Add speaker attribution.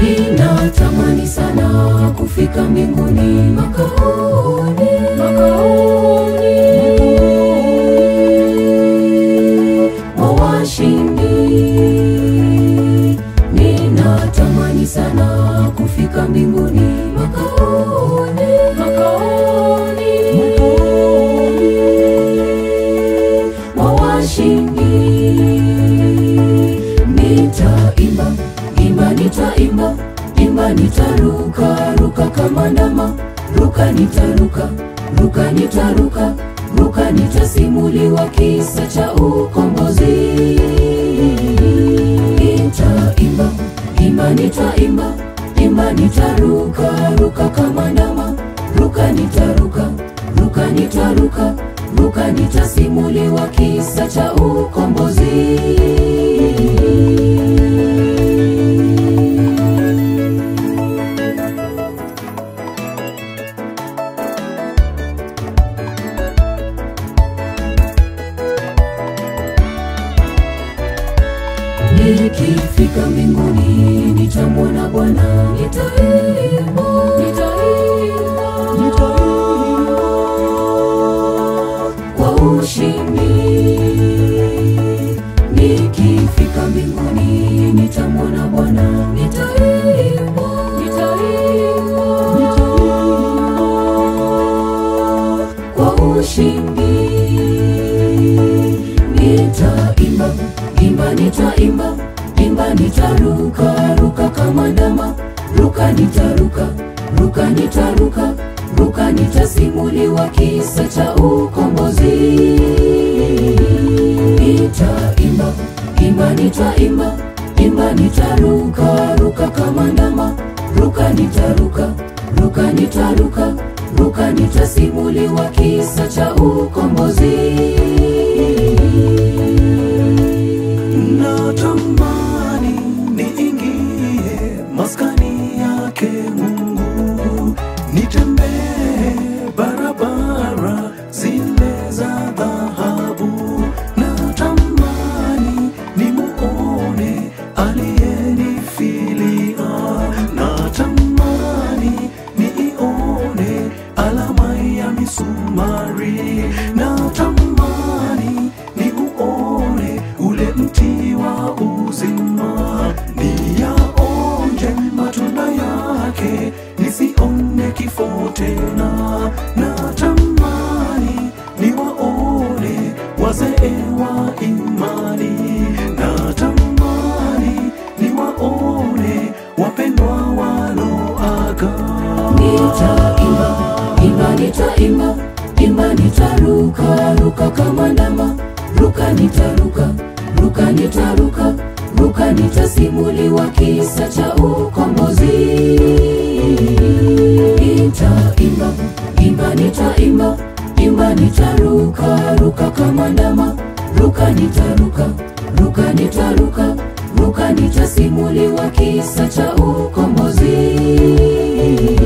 Speaker 1: Ninatamani sana kufika mbinguni makaoni, makaoni mwa washindi. Ninatamani sana kufika mbinguni makaoni, makaoni mwa washindi. Nitaimba, imba, nitaimba, imba, nitaruka, ruka kama ndama, ruka, nitaruka, ruka, nitaruka, ruka, nitasimuliwa kisa cha ukombozi. Nitaimba, imba, nitaimba, imba, nitaruka, ruka kama ndama, ruka, nitaruka, ruka, nitaruka, ruka, nitasimuliwa kisa cha ukombozi. Nikifika mbinguni nitamwona Bwana, nitaimba, nitaimba, nitaimba kwa ushindi. Nikifika mbinguni nitamwona Bwana, nitaimba, nitaimba, nitaimba kwa ushindi. Nitaimba, imba, nitaimba, imba, nitaruka, ruka kama ndama, ruka, nitaruka, ruka, nitaruka, ruka, nitasimuliwa kisa cha ukombozi. Nitaimba, imba, nitaimba, imba, nitaruka, ruka kama ndama, ruka, nitaruka, ruka, nitaruka, ruka, nitasimuliwa kisa cha ukombozi.
Speaker 2: Natamani niingie maskani yake Mungu, nitembee barabara zile za dhahabu. Natamani nimuone aliyenifilia, natamani niione alama ya misumari, natamani niuone ule mti wa uzima, niyaonje matunda yake, nisione kifo tena. Natamani niwaone wazee wa imani, natamani niwaone wapendwa waloaga.
Speaker 1: Nitaimba, imba, nitaimba, imba, nitaruka, ruka kama ndama, ruka, nitaruka, ruka, nitaruka, ruka, nitasimuliwa kisa cha ukombozi. Nitaimba, imba, nitaimba, imba, nitaruka, ruka kama ndama, ruka, nitaruka, ruka, nitaruka, ruka, nitasimuliwa kisa cha ukombozi.